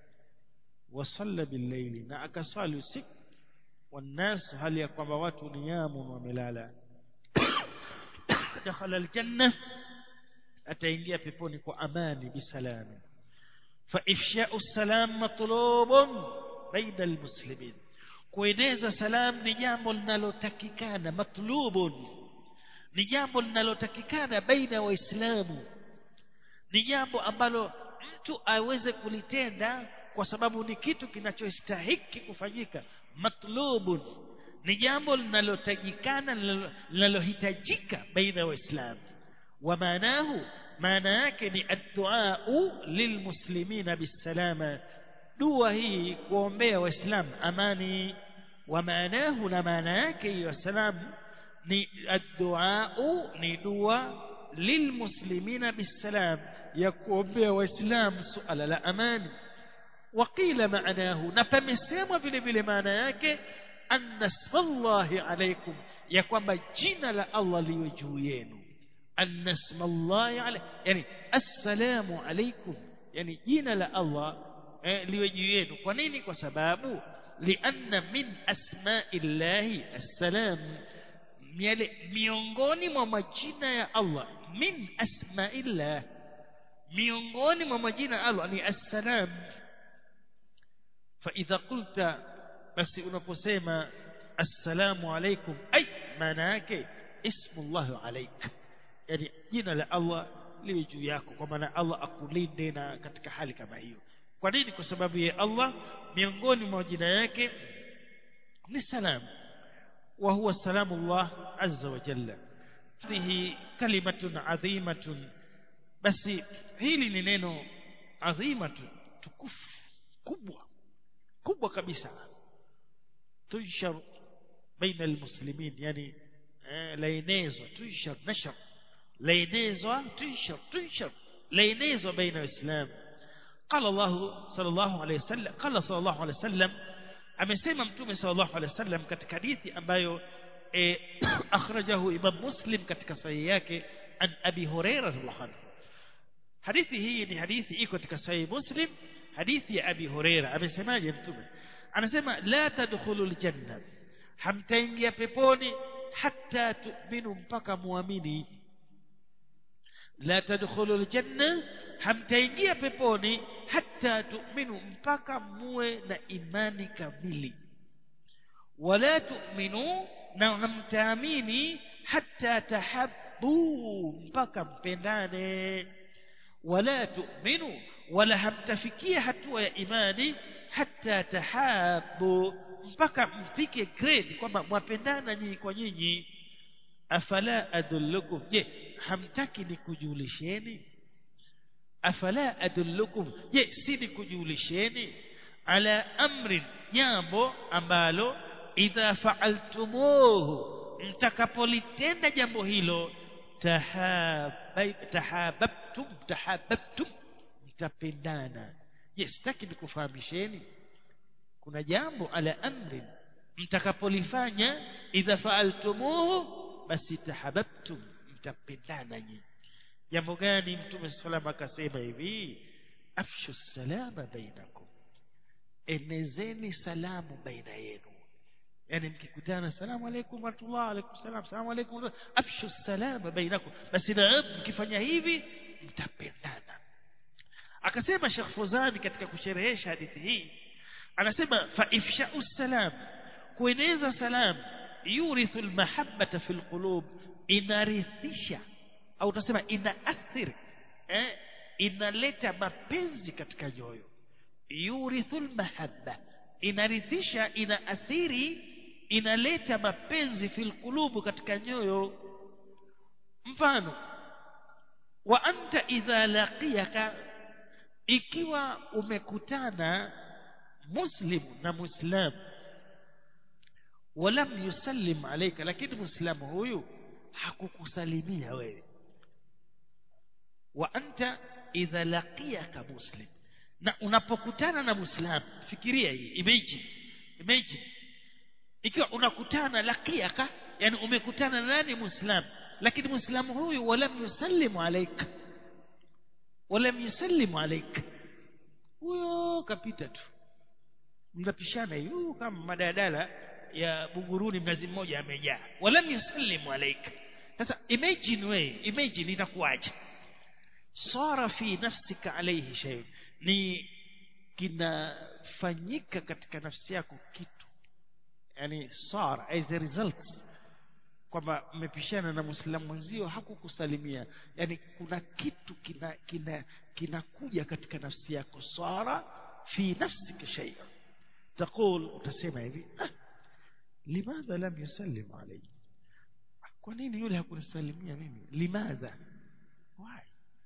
wa salla bil-layli na akaswali usiku والناس hali ya kwamba watu niyamu wamelala dakhala al-janna ataingia peponi kwa amani bisalami fa ifsha'u salam matlubun baina al-muslimin kueneza salam ni jambo linalotakikana matlubun ni jambo linalotakikana baina waislamu ni jambo ambalo mtu aweze kulitenda kwa sababu ni kitu kinachostahiki kufanyika matlubun ni jambo linalotajikana linalohitajika baina ya waislamu wa maanahu maana yake ni addu'a lilmuslimina bisalama dua hii kuombea waislamu amani wa maanahu na maana yake hiyo salamu ni addu'a ni dua lilmuslimina bisalam ya kuombea waislamu suala la amani وقيل معناه نفمسema vile vile maana yake anna smallahi alaykum ya kwamba jina la Allah liwe juu yenu anna smallahi alaykum yani assalamu alaykum yani jina la Allah eh, liwe juu yenu kwa nini kwa sababu lianna min asma'illahi assalam yale miongoni mwa majina ya Allah min asma'illah miongoni mwa majina ya Allah ni assalam فإذا قلت بس unaposema assalamu alaykum ay maana yake ismu Allah alayk yani jina la Allah liwe juu yako kwa maana Allah akulinde na katika hali kama hiyo kwa nini kwa sababu ya Allah miongoni mwa jina yake ni salam wa huwa salamullah azza wa jalla fihi kalimatun adhimatun basi hili ni neno adhimatun tukufu kubwa kubwa kabisa tunshar baina almuslimin yani eh, laenezwa tunshar nashar laenezwa tunshar tunshar laenezwa baina waislamu قال الله صلى الله عليه وسلم قال صلى الله عليه وسلم amesema mtume sallallahu alaihi wasallam katika hadithi ambayo e, akhrajahu imam muslim katika sahihi yake an abi hurairah radhiallahu anhu hadithi hii ni hadithi iko katika sahihi muslim hadithi ya abi hurairah amesemaje mtume anasema la tadkhulul janna hamtaingia peponi hatta tu'minu mpaka muamini la tadkhulul janna hamtaingia peponi hatta tu'minu mpaka muwe na imani kamili wala tu'minu na hamtaamini hatta tahabbu mpaka mpendane wala tu'minu wala hamtafikia hatua ya imani hatta tahabbu mpaka mfike grade kwamba mwapendana nyinyi kwa nyinyi afala adullukum je hamtaki nikujulisheni afala adullukum je si nikujulisheni ala amrin jambo ambalo idha fa'altumuhu mtakapolitenda jambo hilo tahababtum tahababtum mtapendana je sitaki nikufahamisheni kuna jambo ala amrin mtakapolifanya idha fa'altumuhu basi tahababtum mtapendana nyinyi jambo gani mtume salama akasema hivi afshu salama bainakum enezeni salamu baina yenu yani mkikutana salamu alaykum wa rahmatullah alaykum salam salamu alaykum afshu salama bainakum basi na mkifanya hivi mtapendana akasema Sheikh Fuzani katika kusherehesha hadithi hii anasema fa ifsha'u salam kueneza salam yurithu almahabbata fil qulub inarithisha au utasema inaathiri eh inaleta mapenzi katika nyoyo yurithu almahabba inarithisha inaathiri inaleta mapenzi fil qulubu katika nyoyo mfano wa anta idha laqiyaka ikiwa umekutana muslimu na muislamu walam yusallim alayka lakini muislamu huyu hakukusalimia wewe wa anta idha laqiyaka muslim na unapokutana na muislamu fikiria hii imagine imagine ikiwa unakutana laqiyaka yani umekutana na nani muislamu lakini muislamu huyu walam yusallimu alayka walam yusallimu alayka huyo kapita tu mnapishana hiyo kama madadala ya buguruni mnazi mmoja amejaa walam yusallimu alayka sasa imagine we imagine itakuwaje sara fi nafsika alayhi shay ni kinafanyika katika nafsi yako kitu yani sara as a result kwamba mmepishana na muislamu mwenzio hakukusalimia yani kuna kitu kina kina kinakuja katika nafsi yako sara fi nafsika shay تقول utasema hivi ah, limadha lam yusallim alayhi kwa nini yule hakunisalimia mimi limadha why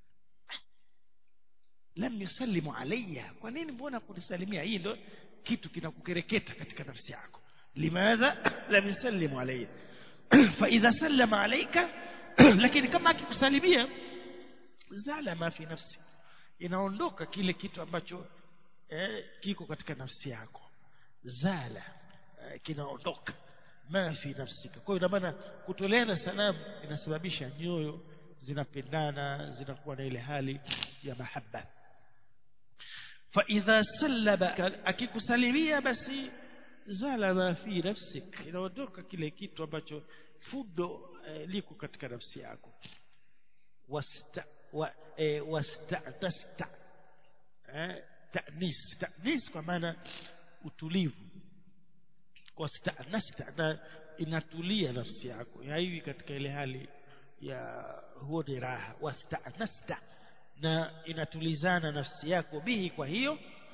lam yusallimu alayya kwa nini mbona kunisalimia hii ndo kitu kinakukereketa katika nafsi yako limadha lam yusallimu alayya fa idha sallama alayka lakini kama akikusalimia zala ma fi nafsi inaondoka kile kitu ambacho eh, kiko katika nafsi yako zala eh, kinaondoka ma fi nafsika kwa hiyo ina maana kutoleana salamu inasababisha nyoyo zinapendana zinakuwa na ile hali ya mahaba fa idha sallaba akikusalimia basi zala ma fi nafsik inaondoka kile kitu ambacho fudo eh, liko katika nafsi yako wasta wa, eh, wastatasta eh, ta'nis ta'nis kwa maana utulivu wastanasta na inatulia nafsi yako haiwi katika ile hali ya huo ni raha wastanasta na inatulizana nafsi yako bihi kwa hiyo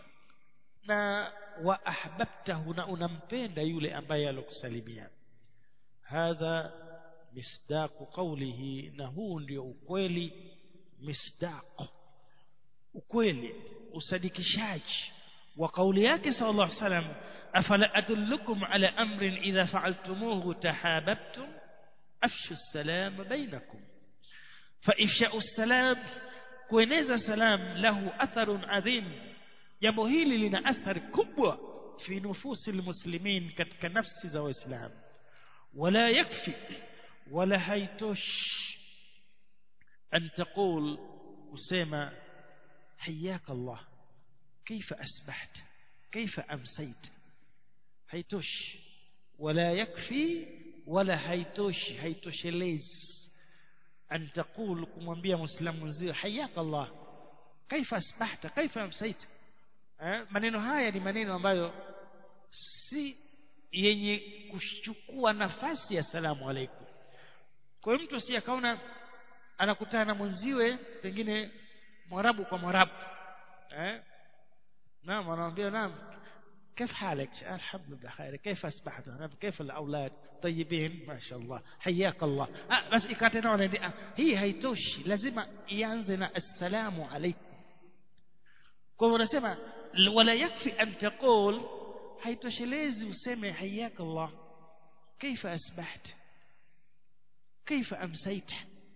na wa ahbabtahu na unampenda yule ambaye alokusalimia hadha misdaqu qawlihi na huu ndio ukweli misdaq ukweli usadikishaji wa kauli yake sallallahu alaihi wasallam afala adullukum ala amrin idha fa'altumuhu tahabbtum afshu as-salam bainakum fa ifsha'u as-salam kueneza salam lahu atharun adhim jambo hili lina athari kubwa fi nufusi almuslimin katika nafsi za waislamu wala yakfi wala haitosh an taqul kusema حياك الله كيف أسبحت كيف أمسيت هيتوش ولا يكفي ولا هيتوش هيتوش ليز أن تقول كمwambia مسلم mzee حياك الله كيف أسبحت كيف أمسيت maneno haya ni maneno ambayo si yenye kuchukua nafasi ya salamu alaikum kwa hiyo mtu si akaona anakutana na mwenziwe pengine mwarabu kwa mwarabu eh naam anamwambia naam كيف حالك الحمد لله بخير كيف أصبحت كيف الأولاد طيبين ما شاء الله حياك الله آه بس ikatena ah, hii haitoshi lazima ianze na assalamu alaikum kwa hivyo unasema wala yakfi an taqul haitoshelezi useme حياك الله كيف أصبحت كيف أمسيت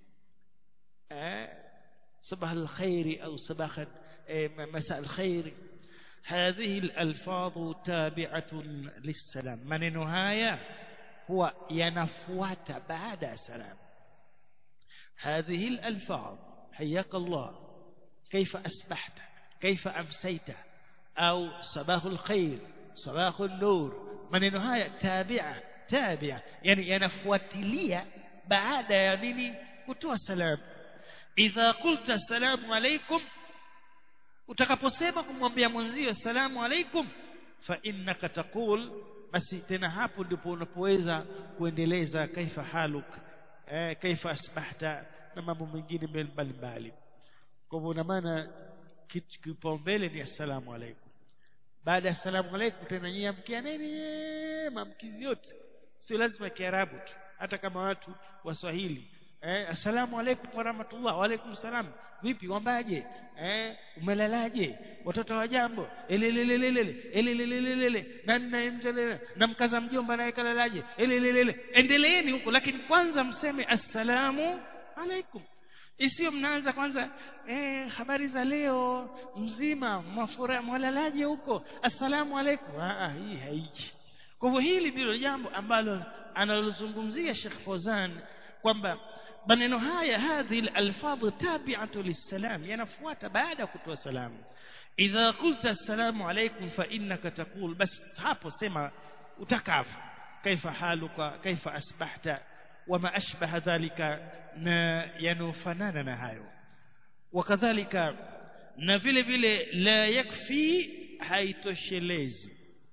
آه صباح الخير أو صباح مساء الخير هذه الألفاظ تابعة للسلام من نهاية هو ينفوات بعد سلام هذه الألفاظ حياك الله كيف أسبحت كيف أمسيت أو صباح الخير صباح النور من نهاية تابعة تابعة يعني ينفوات لي بعد يعني كتوى السلام idha qulta assalamu alaikum utakaposema kumwambia mwenzio assalamu alaikum fa innaka taqul basi tena hapo ndipo unapoweza kuendeleza kaifa haluk eh, kaifa asbahta na mambo mengine mbalimbali kwa hivyo na maana kipaumbele ni assalamu alaikum baada ya assalamu alaikum tena nyie amkia nini maamkizi yote sio lazima kiarabu tu hata kama watu waswahili eh, assalamu alaikum wa rahmatullah wa alaikum salam vipi wambaje eh, umelalaje watoto wa jambo elelelelele elelelelele na na mkaza mjomba naye kalalaje elelelele endeleeni huko lakini kwanza mseme assalamu alaikum isiyo mnaanza kwanza eh, habari za leo mzima mwafura mwalalaje huko assalamu alaikum ah hii haiji kwa hivyo hili ndilo jambo ambalo analozungumzia Sheikh Fozan kwamba maneno haya hadhi alfadhu tabi'atu lisalam yanafuata baada ya kutoa salamu idha qulta assalamu alaykum fa innaka taqul bas hapo sema utakavu kaifa haluka kaifa asbahta wama ashbaha dhalika na yanofanana na hayo wakadhalika na vile vile la yakfi haitoshelezi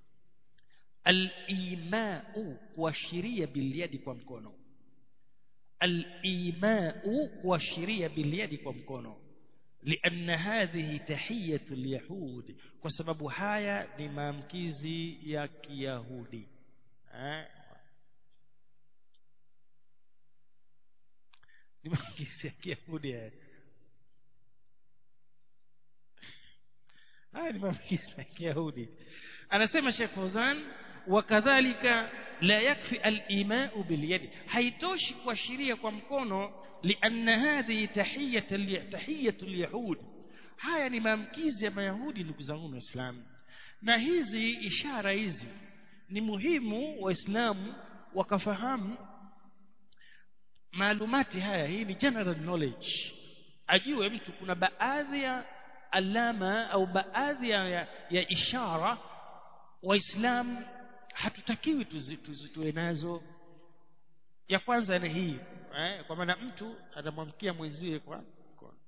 al-imau kuashiria bilyadi kwa mkono al-imau kuashiria bilyadi kwa mkono لأن هذه تحية اليهود وسبب هايا ni maamkizi ya kiyahudi ni maamkizi ya kiyahudi haya haya ni maamkizi ya kiyahudi anasema Sheikh Fawzan wakadhalika la yakfi al-imau bil-yad haitoshi kuashiria kwa mkono لأن هذه تحية تحية اليهود haya ni maamkizi ya mayahudi ndugu zangu waislamu na hizi ishara hizi ni muhimu waislamu wakafahamu maalumati haya hii ni general knowledge ajue mtu kuna baadhi ya alama au baadhi ya, ya ishara waislamu hatutakiwi tuzitoe nazo ya kwanza ni hii eh, kwa maana mtu atamwamkia mwenzie kwa mkono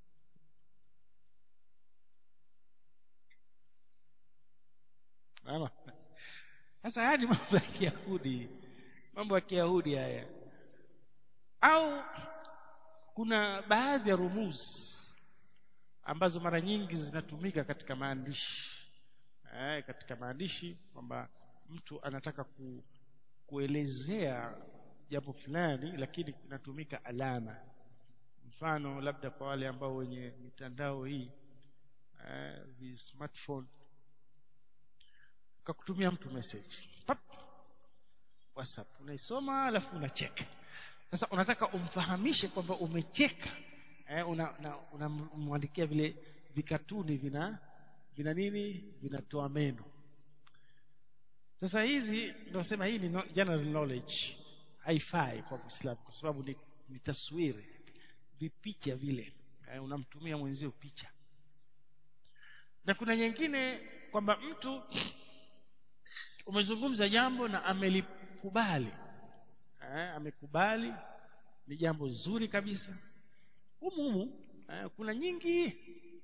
Mama. Sasa haya ni mambo ya Kiyahudi. Mambo ya Kiyahudi haya. Au kuna baadhi ya rumuzi ambazo mara nyingi zinatumika katika maandishi eh, katika maandishi kwamba mtu anataka ku, kuelezea jambo fulani lakini inatumika alama mfano labda kwa wale ambao wenye mitandao hii eh, vi smartphone kakutumia mtu message Pap! whatsapp unaisoma alafu unacheka sasa unataka umfahamishe kwamba umecheka eh, unamwandikia una, una vile vikatuni vina vina nini vinatoa meno sasa hizi ndio sema hii ni general knowledge haifai kwa Muislamu kwa sababu ni, ni taswiri vipicha vile eh, unamtumia mwenzio picha na kuna nyingine kwamba mtu umezungumza jambo na amelikubali eh, amekubali ni jambo zuri kabisa humu humu eh, kuna nyingi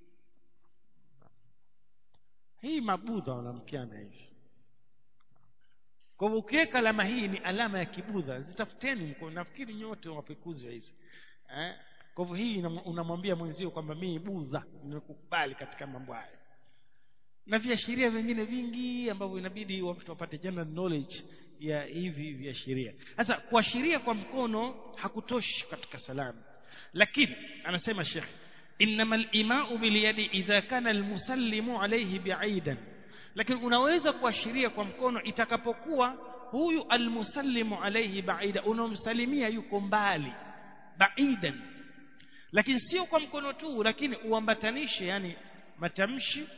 hii mabudha wanamkiana hivi kwa hivyo ukiweka alama hii ni alama ya kibudha zitafuteni nafikiri nyote wapekuzi wa hizi eh? kwa hivyo hii unamwambia mwenzio kwamba mimi budha nimekukubali katika mambo haya na viashiria vingine vingi ambavyo inabidi watu wapate general knowledge ya hivi viashiria sasa kuashiria kwa mkono hakutoshi katika salamu lakini anasema shekhe إنما الإيماء باليد إذا كان المسلم عليه بعيدا lakini unaweza kuashiria kwa mkono itakapokuwa huyu almusallimu alayhi baida unomsalimia yuko mbali baidan lakini sio kwa mkono tu lakini uambatanishe yani matamshi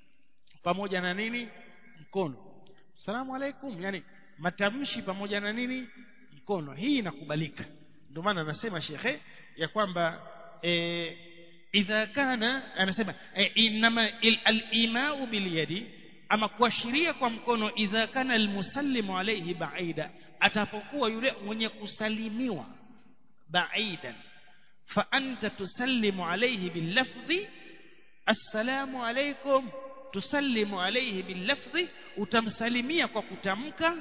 pamoja na nini mkono salamu alaikum yani matamshi pamoja na nini mkono hii inakubalika ndio maana anasema shekhe ya kwamba e, idha kana anasema e, inama al-imau bil yadi ama kuashiria kwa mkono idha kana almusallimu alayhi baida atapokuwa yule mwenye kusalimiwa baidan fa anta tusallimu alayhi billafdhi assalamu alaykum tusallimu alayhi billafdhi utamsalimia kwa kutamka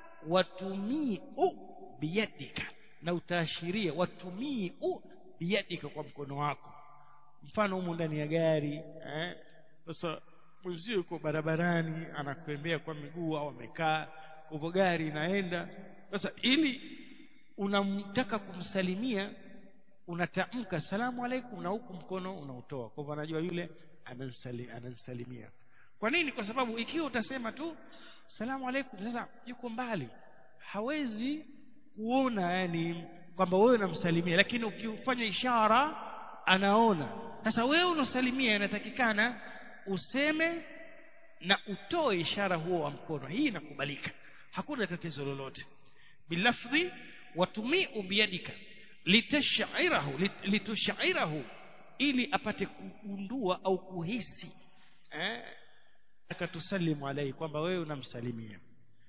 watumii biyadika na utaashiria watumii biyadika kwa mkono wako mfano humu ndani ya gari eh sasa mwenzio yuko barabarani anakwembea kwa miguu au amekaa kwa gari inaenda sasa ili unamtaka kumsalimia unatamka salamu alaikum na huku mkono unautoa kwa hivyo anajua yule anamsalimia kwa nini kwa sababu ikiwa utasema tu salamu alaikum sasa yuko mbali hawezi kuona yani kwamba wewe unamsalimia lakini ukifanya ishara anaona sasa wewe unasalimia inatakikana useme na utoe ishara huo wa mkono hii inakubalika hakuna tatizo lolote bilafdhi watumii biyadika litashairahu lit, litushairahu ili apate kugundua au kuhisi eh akatusalimu alai kwamba wewe unamsalimia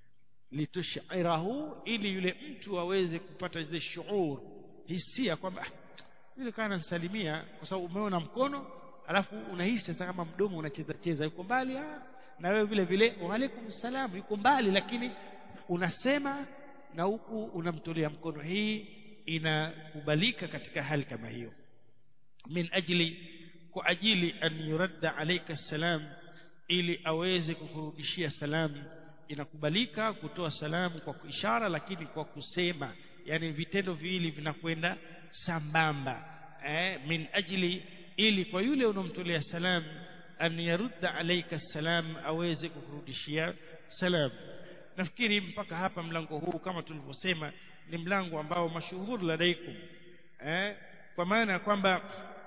litushairahu ili yule mtu aweze kupata zile shuur hisia kwamba yule kana nsalimia kwa sababu umeona mkono alafu unahisi sasa kama mdomo unacheza cheza yuko mbali ah, na wewe vile vile waalaikum salam yuko mbali lakini unasema na huku unamtolea mkono hii inakubalika katika hali kama hiyo min ajli kwa ajili an yuradda alayka salam ili aweze kukurudishia salamu inakubalika kutoa salamu kwa ishara lakini kwa kusema yani vitendo viwili vinakwenda sambamba eh, min ajli ili kwa yule unomtolea salam an yarudda alayka salam aweze kukurudishia salam nafikiri mpaka hapa mlango huu kama tulivyosema ni mlango ambao mashuhuri ladaikum eh, kwa maana ya kwamba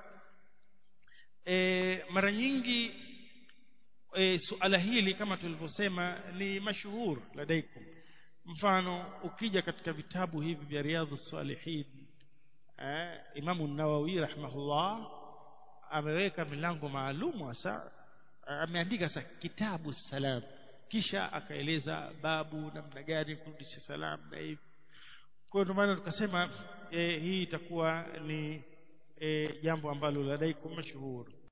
e, mara nyingi e, suala hili kama tulivyosema ni mashuhur ladaikum mfano ukija katika vitabu hivi vya riadhu salihin eh, imamu nawawi rahimahullah ameweka milango maalum hasa ameandika sa kitabu salam kisha akaeleza babu namna gani kurudisha salam na hivi kwa hiyo ndio maana tukasema e, hii itakuwa ni e, jambo ambalo ladaikum mashuhuri